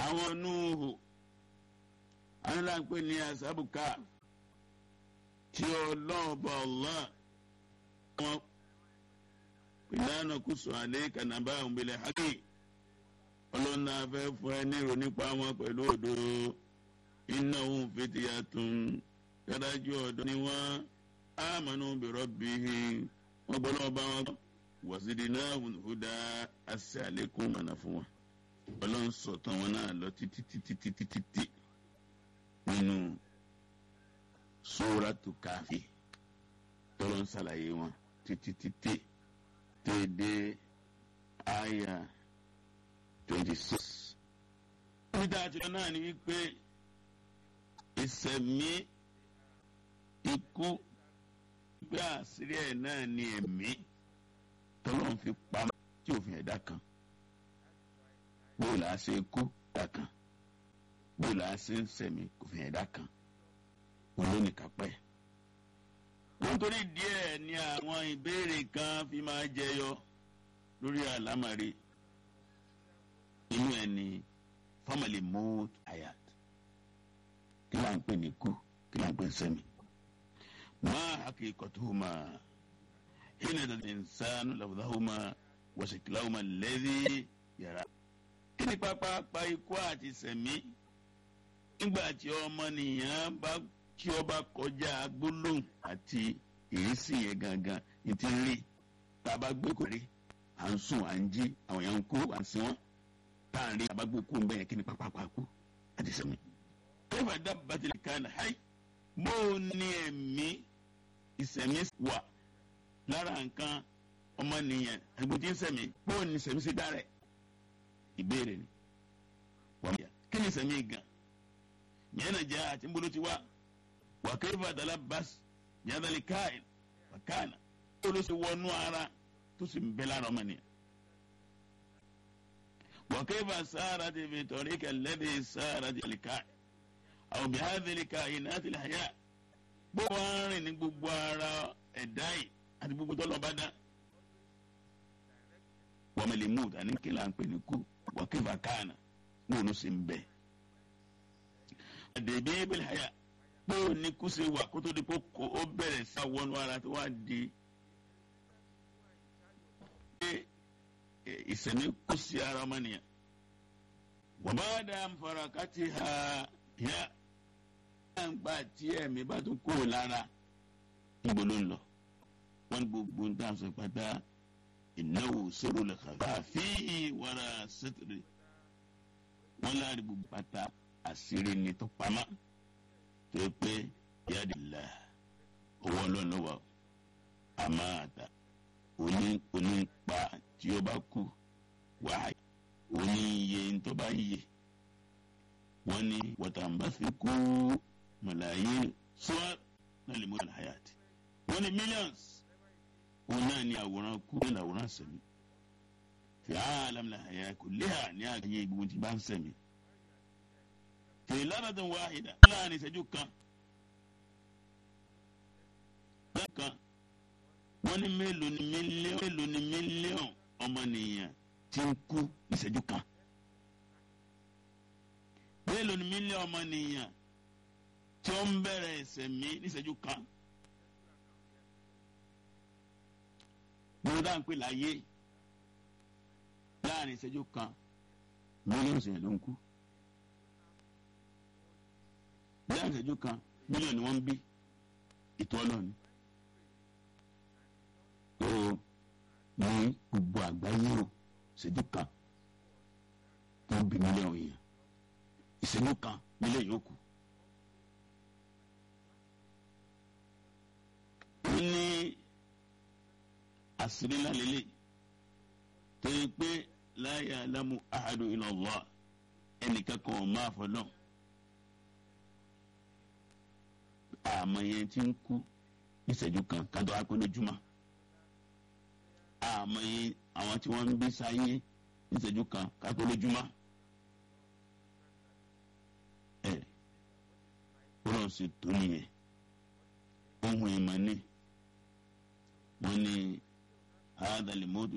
àwọn núhù aláǹpẹ ní asábùká tí ọlọ́ọ̀bà ọ̀lá wọn ìlànà kùsù àlẹ́ kànáàbà òǹbẹ̀lẹ̀ hákì ọlọ́nà afẹ́ fún ẹ nírò nípa wọn pẹ̀lú òdodo iná òun fìtìyà tún dájú ọ̀dọ́ ni wọ́n ámànú bẹ̀rọ̀ bíi wọ́n gbọ́ lọ́wọ́ bá wọn wàsídìí náà hùdà àṣẹ àlékún mọ̀nà fún wọn ọlọ́run sọ̀tàn wọn náà lọ títí títí títí títí nínú sóràtù káfí tọ́lọ́ ń ṣàlàyé wọn títí títí téèdé àyà twenty six. níta àtijọ́ náà ni wípé ìsẹ̀mí ikú pé àṣírí ẹ̀ náà ni ẹ̀mí tọ́lọ́ ń fi pamọ́ tí òfin ẹ̀dá kan bóò là á ṣe kú ẹ̀dá kan bóò là á ṣe ń sẹ̀mí òfin ẹ̀dá kan olónìkápẹ́. nítorí díẹ̀ ni àwọn ìbéèrè kan fi máa jẹyọ lórí àlámàrí inú ẹ̀ ní family mood ayat kí là ń pè ní kú kí là ń pè ní sẹ́mi. máa hakikatuhuma hina dal insanu lafdahuma wa shaklahuma alladhi yara. kí ni pápá ikú àti sẹ̀mí nígbà tí ọmọnìyàn bá tí ó bá kọjá gbólóhùn àti èésì yẹn gangan ní ti rí tá a bá gbé kò rí à ń sùn à ń jí àwọn èèyàn ń kú à ń sin wọn tá à ń rí àbá gbé kú ń bẹ́yẹn kí ni pápá kú àti sẹ́mi. kẹfà dábàá ti lè ka ní háì bó o ní ẹ̀mí ìsẹ̀mí wà lára nǹkan ọmọnìyàn àgbo tí ń sẹ̀mí bó o ní ìsẹ̀mí sí dára ẹ̀ ìbéèrè ni wọ́n yà kí ni ìsẹ̀mí gan yẹn náà jẹ́ àti ń bolo ti wá wàkẹ́fà dalabas yadali káyìn wàkánà tó ló ṣe wọnú ara tó sì ń bẹ lára ọmọ nìyẹn. wàkẹ́fà sára ti fi tọ̀rí kẹlẹ́dẹ̀ sára ti lè káyìn àwọn bí hádìlì káyìn náà ti lè hayà bó wàá rìn ní gbogbo ara ẹ̀dá yìí àti gbogbo tó lọ bá dá. wàmẹ̀lẹ̀ mú àní kí là ń pè ní kú wàkẹ́fà kánà ní òun sì ń bẹ. àdèbí bẹ́ẹ̀ hayà pé ó ní kú ṣe wà kó tó di pé ó bẹ̀rẹ̀ sí àwọnú ara tó wá di pé ìsẹ̀mí kú sí ara ọmọnìyàn. wàbá dá nfarakati ha yá náà ń gbà tí ẹ̀mí bá tún kó o lára níbo ló ń lọ. wọ́n ní gbogbo ń tàn sọ pátá ìnáwó sóró lè kàfá fíì wàrà sẹ́tìrì. wọ́n láàrin gbogbo pátá àṣírí ni tó pamọ́ tó pé yadìlá owó ọlọ́run wà àmọ́ àtà oní onípa tí ó bá kú wáyé oní iye tó bá yẹ wọ́n ní wọ́tàǹbàṣe kú mọ̀láyé sọ́ọ́ náà lè mú ìlànà hayat wọ́n ní millions òun náà ní àwòrán kú ní àwòrán sẹ̀mí fi àlàmìlà hayat kò léhà ní àgbáyé gbogbo tí bá ń sẹ̀mí fi lánàdàn wáhìdà láàrin ìṣẹ́jú kan kan wọ́n ní mélòó ni mílíọ̀n mélòó ni mílíọ̀n ọmọnìyàn tí ń kú ìṣẹ́jú kan mélòó ni mílíọ̀n ọmọnìyàn tí ó ń bẹ̀rẹ̀ ìṣẹ̀mí níṣẹ́jú kan gbogbo dáa ń pè láyé láàrin ìṣẹ́jú kan mílíọ̀nù ìṣẹ̀yìn ló ń kú láàrin ìṣẹ́jú kan mílíọ̀nù ni wọ́n ń bí ètò ọlọ́ọ̀ni ó ní gbogbo àgbáyé o ìṣẹ́jú kan tó ń bí mílíọ̀nù èèyàn ìṣẹ́jú kan mílíọ̀nù yóò kù. ó ní àṣírí ńlá lélẹ̀ tó yẹ pé la ya'lamu ahadu illa Allah ẹnìkan kan ò máa fọ́ náà. àmọ́ yẹn ti ń kú ìṣẹ́jú kan kájọ apẹ́ lójúmọ́ àmọ́ yẹn àwọn tí wọ́n ń bí sáyé ìṣẹ́jú kan kápẹ́ lójúmọ́ ẹ̀ bọ́lá ṣe tó nìyẹn ohun ìmọ̀ ni wọ́n ní àádọ́lẹ̀ mọ́tò